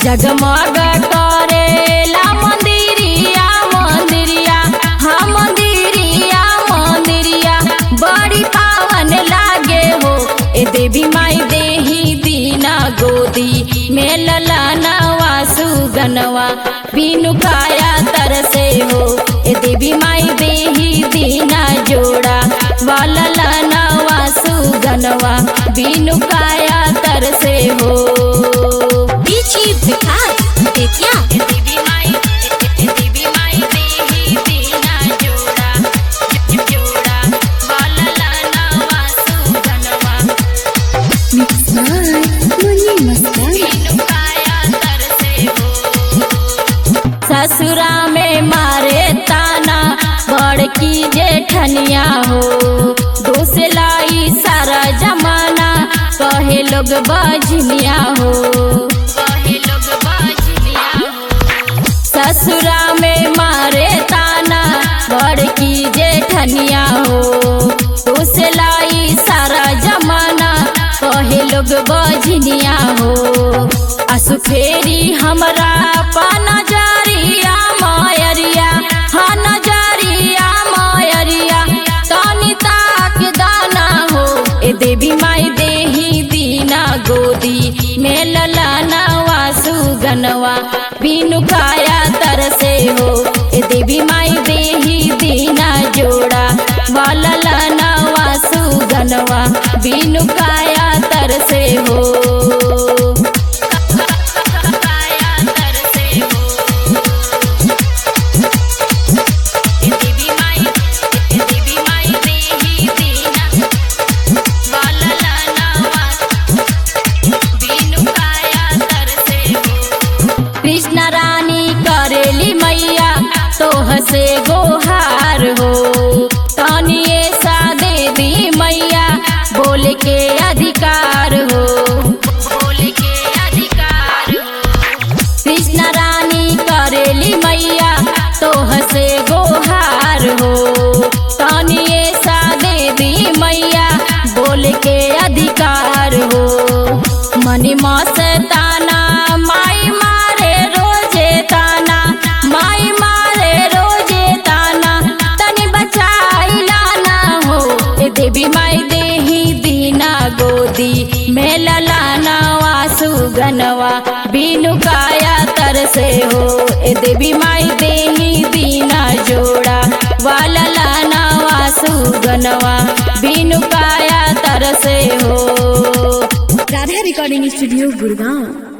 जगमग करेला मंदिरिया मंदिरिया हाँ मंदिरिया मंदिरिया बड़ी पावन लागे हो ए देवी माई देही दीना गोदी में ललनवा सुगनवा बिनु काया तरसे हो ए देवी माई देही दीना जोड़ा वाललनवा सुगनवा बिनु काया तरसे हो बीची विकास बेतिया देवी माई देवी माई देही दीना जोड़ा जोड़ा वाललनवा सुगनवा मिक्स बाय मुन्नी मस्ताना बिनु काया तरसे हो ससुरा में मारे ताना बड़की जेठनिया हो दोष लाई सारा जमाना कहे लोग बजनिया हो कहे लोग बजनिया हो ससुरा में मारे ताना बड़की जेठनिया हो दोष लाई सारा जमाना कहे लोग बजनिया हो असु फेरी हमरा पाना जारिया मायरिया हाँ नजरिया मायरिया तनी ताक दाना हो ए देवी माई देही दीना गोदी में ललाना वासु गनवा बिनु काया तरसे हो ए देवी माई देही दीना जोड़ा वाललाना वासु गनवा बिनु काया तरसे हो काया तरसे हो ए देवी माई ए देवी माई देही दीना वाललाना वासु बिनु काया तरसे हो कृष्ण रानी करेली मैया तोह से गोहार हो तनिए सा दे दी मैया बोल के अधिकार हो बोल के अधिकार हो कृष्ण रानी करेली मैया तोह से गोहार हो तनिए सा दे दी मैया बोल के अधिकार हो मनी मस्ताना माई मारे रोजे ताना माई मारे रोजे ताना तनी बचाई लाना हो ए देवी माई देही दीना गोदी में ललाना वासु गनवा बिनु काया तरसे हो ए देवी माई देही दीना जोड़ा वाललाना वासु गनवा बिनु काया तरसे हो राधा रिकॉर्डिंग स्टूडियो गुड़गांव